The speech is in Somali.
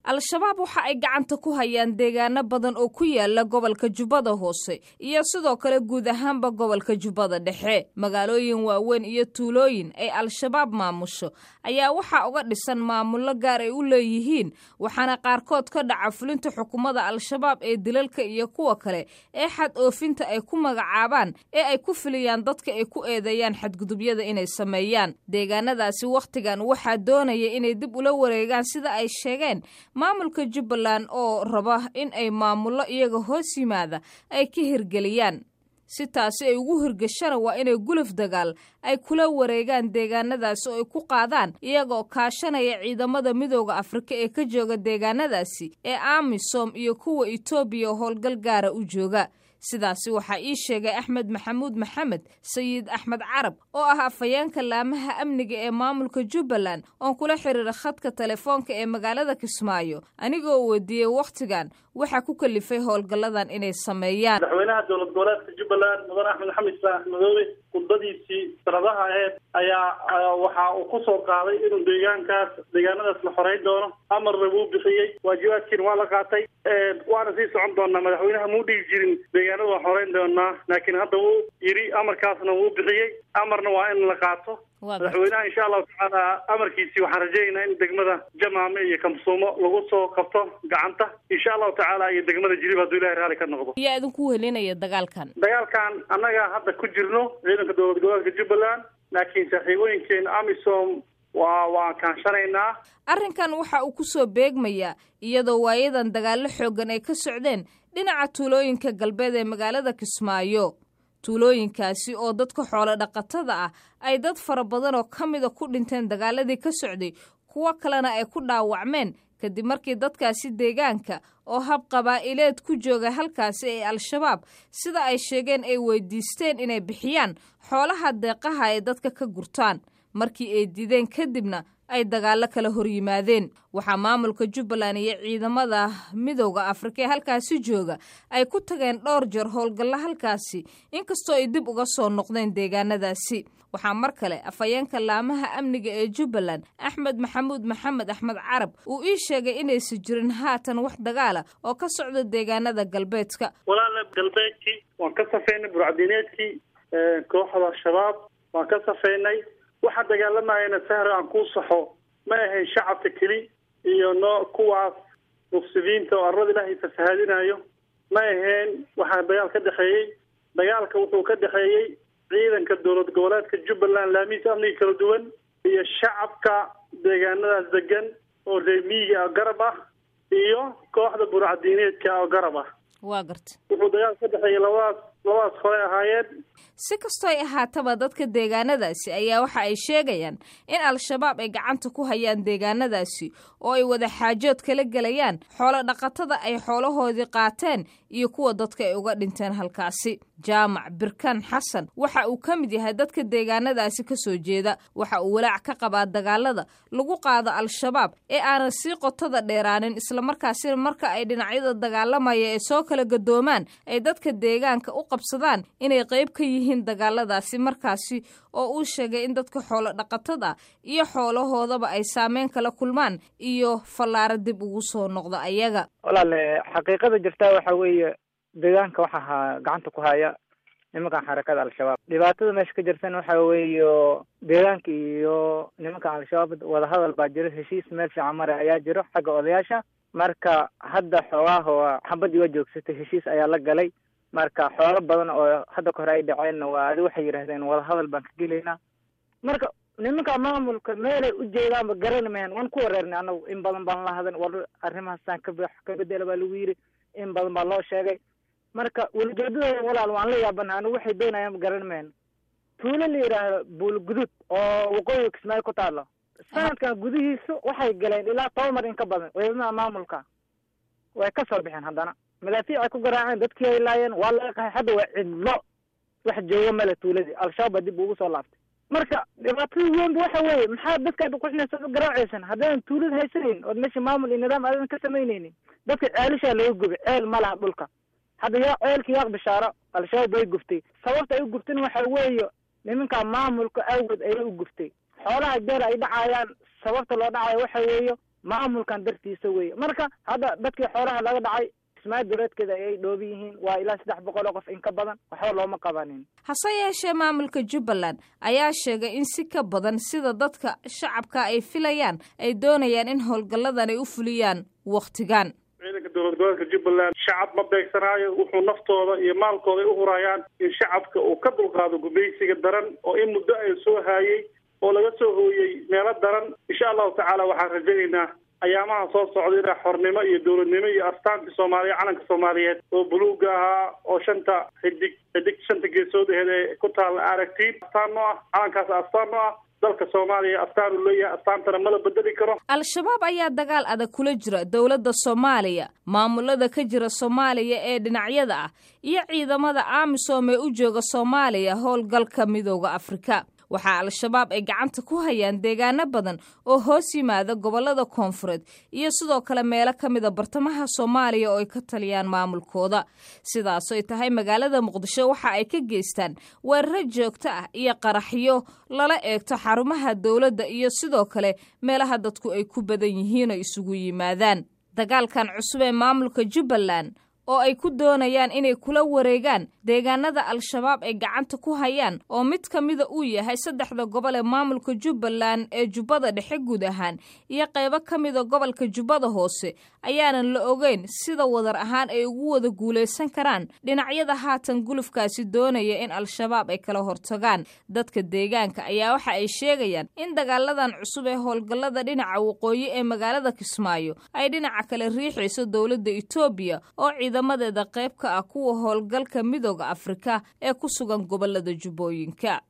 al-shabaab waxa ay gacanta ku hayaan deegaano badan oo ku yaala gobolka jubbada hoose iyo sidoo kale guud ahaanba gobolka jubbada dhexe magaalooyin waaweyn iyo tuulooyin ay al-shabaab maamusho ayaa waxaa uga dhisan maamullo gaar ay u leeyihiin waxaana qaarkood ka dhaca fulinta xukuumadda al-shabaab ee dilalka iyo kuwa kale ee xad oofinta ay ku magacaabaan ee ay ku filiyaan dadka ay ku eedeeyaan xadgudubyada inay sameeyaan deegaanadaasi wakhtigan waxaa doonaya inay dib ula wareegaan sida ay sheegeen maamulka jubbaland oo raba in ay maamullo iyaga hoos yimaada ay ka hirgeliyaan si taasi ay ugu hirgashana waa inay guluf dagaal ay kula wareegaan deegaanadaasi oo ay ku qaadaan iyagoo kaashanaya ciidamada midooda afrika ee ka jooga deegaanadaasi ee amisom iyo kuwa etoobiya howlgal gaara u jooga sidaasi waxaa ii sheegay axmed maxamuud maxamed sayid axmed carab oo ah afhayeenka laamaha amniga ee maamulka jubbaland oon kula xiriira khadka telefoonka ee magaalada kismaayo anigoo weydiiyey wakhtigan waxaa ku kalifay howlgalladan inay sameeyaan madaxweynaha dowlad goboleedka jubbaland mudan axmed xamed isaax madoobe khudbadiisii sanadaha aheyd ayaa waxa uu ku soo qaaday inuu deegaankaas deegaanadaas la xoreyn doono amarna wuu bixiyey waajibaadkiina waa la qaatay waana sii socon doonaa madaxweynaha muu dhigi jirin deegaanada waan xoreyn doonaa laakiin hadda wuu yidhi amarkaasna wuu bixiyey amarna waa in la qaato madaxweynaha insha allahu tacaala amarkiisii waxaan rajaynaynaa in degmada jamaame iyo kamsuumo lagu soo qabto gacanta insha allahu tacaala iyo degmada jilib hadduu ilahay raali ka noqdo yaa idinku welinaya dagaalkan dagaalkan annaga hadda ku jirno ciidanka dowlad goboleedka jubbaland laakiin saaxiibooyinkeena amisom waa waan kaanshanaynaa arrinkan waxa uu ku soo beegmayaa iyadoo waayadan dagaallo xooggan ay ka socdeen dhinaca tuulooyinka galbeed ee magaalada kismaayo tuulooyinkaasi oo dadka xoolo dhaqatada ah ay dad fara badan oo ka mida ku dhinteen dagaaladii ka socday kuwo kalena ay ku dhaawacmeen kadib markii dadkaasi deegaanka oo hab qabaa'ileed ku jooga halkaasi ee al-shabaab sida ay sheegeen ay weydiisteen inay bixiyaan xoolaha deeqaha ay dadka ka gurtaan markii ay dideen kadibna ay dagaallo kala hor yimaadeen waxaa maamulka jubbaland iyo ciidamada midowda afrika ee halkaasi jooga ay ku tageen dhowr jeer howlgallo halkaasi inkastoo ay dib uga soo noqdeen deegaanadaasi waxaa mar kale afhayeenka laamaha amniga ee jubbaland axmed maxamuud maxamed axmed carab uu ii sheegay inaysan jirin haatan wax dagaala oo ka socda deegaanada galbeedka walaala galbeedkii waan ka safeynay burcadiineedkii kooxda shabaab waan ka safeynay waxaa dagaalamayana sahra aan kuu saxo ma ahayn shacabka keli iyo no kuwaas mufsidiinta oo arlada ilaahay fasahaadinayo ma ahayn waxaa dagaal ka dhexeeyey dagaalka wuxuu ka dhexeeyey ciidanka dowlad goboleedka jubbaland laamihiisa amniga kala duwan iyo shacabka deegaanadaas degan oo reemiyiga oo garab ah iyo kooxda burcadiineedka oo garab ah waa garta wuxuu dagaal ka dhexeeyey labadaas labadaas hore ahaayeen si kastoo ay ahaataba dadka deegaanadaasi ayaa waxa ay sheegayaan in al-shabaab ay gacanta ku hayaan deegaanadaasi oo ay wada xaajood kala gelayaan xoolo dhaqatada ay xoolahoodii qaateen iyo kuwa dadka ay uga dhinteen halkaasi jaamac birkan xasan waxa uu ka mid yahay dadka deegaanadaasi ka soo jeeda waxa uu walaac ka qabaa dagaalada lagu qaado al-shabaab ee aanan sii qotada dheeraanin islamarkaasina marka ay dhinacyada dagaalamaya ee soo kala gadoomaan ay dadka deegaanka u qabsadaan inay qayb ka yihiin dagaaladaasi markaasi oo uu sheegay in dadka xoolo dhaqatada iyo xoolahoodaba ay saameyn kala kulmaan iyo fallaaro dib ugu soo noqdo ayaga walaale xaqiiqada jirtaa waxa weeye deegaanka waxa ha gacanta ku haya nimankan xarakada al-shabaab dhibaatada meesha ka jirtan waxa weeye deegaanka iyo nimankan al-shabaab wadahadal baa jiro heshiis meel fiican mare ayaa jiro xagga odayaasha marka hadda xoogaha xabadii waa joogsatay heshiis ayaa la galay marka xoolo badan oo hadda ka hore ay dhaceenna waa adi waxay yidhahdeen wadahadal baan ka gelaynaa marka nimanka maamulka meelay u jeedaanba garani mayan waan ku wareernay anagu in badan baan la hadan war arrimahaasaan ka ka bedela baa lagu yidhi in badan baa loo sheegay marka welijeedadooda walaal waan la yaabana anigu waxay doonayaanba garani mayan tuulo la yidhaahdo buulgudud oo waqooyiga kismaayo ku taalo sanadkan gudihiisu waxay galeen ilaa toban mar in ka badan ciidamada maamulka way ka soo bixeen haddana madaafiic ay ku garaaceen dadkii ay laayeen waa laga qaxay hadda waa cidlo wax jooga male tuuladii al-shabaab baa dib ugu soo laaftay marka dhibaatada weynba waxa weeye maxaa dadkaad uquxinaysa u garaacaysan haddaadan tuulada haysanaynin ood meesha maamul iyo nidaam aadan ka samaynaynin dadka ceelishaa laga gubay ceel ma laha dhulka hadda yaa ceelka yaaq bishaaro al-shabaab way guftay sababta ay u guftin waxa weeye nimanka maamulka awgeed ayay u guftay xoolaha jeer ay dhacayaan sababta loo dhacayo waxa weeye maamulkan dartiisa weye marka hadda dadkii xoolaha laga dhacay kismaayo duleedkeeda ayay dhoobi yihiin waa ilaa saddex boqol oo qof in ka badan waxba looma qabanin hase yeeshee maamulka jubbaland ayaa sheegay in si ka badan sida dadka shacabka ay filayaan ay doonayaan in howlgalladan ay u fuliyaan wakhtigan ciidanka dowlad goboleedka jubbaland shacab ma beegsanaayo wuxuu naftooda iyo maalkooda ay u hurayaan in shacabka uu ka dulqaado gumaysiga daran oo in muddo ay soo haayey oo laga soo hooyey meelo daran insha allahu tacaala waxaan rajaynaynaa ayaamaha soo socda inaa xornimo iyo dowladnimo iyo astaantii soomaaliya calanka soomaaliyeed oo buluuga ahaa oo shanta xidig xidig shanta geesood aheed ee ku taalla aragtiin astaan noo ah calankaas astaan noo ah dalka soomaaliya astaan uu leeyahay astaantana mala bedeli karo al-shabaab ayaa dagaal adag kula jira dowladda soomaaliya maamulada ka jira soomaaliya ee dhinacyada ah iyo ciidamada amisom ee u jooga soomaaliya howlgalka midooda afrika waxaa al-shabaab ay gacanta ku hayaan deegaano badan oo hoos yimaada gobollada koonfureed iyo sidoo kale meelo ka mida bartamaha soomaaliya oo ay ka taliyaan maamulkooda sidaasoy tahay magaalada muqdisho waxa ay ka geystaan weeraro joogto ah iyo qaraxyo lala eegto xarumaha dowladda iyo sidoo kale meelaha dadku ay ku badan yihiin oo isugu yimaadaan dagaalkan cusub ee maamulka jubbaland oo ay ku doonayaan inay kula wareegaan deegaanada al-shabaab ay gacanta ku hayaan oo mid ka mida uu yahay saddexda gobol ee maamulka jubbaland ee jubbada dhexe guud ahaan iyo qaybo ka mida gobolka jubbada hoose ayaanan la ogeyn sida wadar ahaan ay ugu wada guulaysan karaan dhinacyada haatan gulufkaasi doonaya in al-shabaab ay kala hortagaan dadka deegaanka ayaa waxa ay sheegayaan in dagaaladan cusub ee howlgallada dhinaca waqooyi ee magaalada kismaayo ay dhinaca kale riixayso dowladda etoobiya oo ciidamadeeda qayb ka ah kuwa howlgalka midooda afrika ee ku sugan gobolada jubbooyinka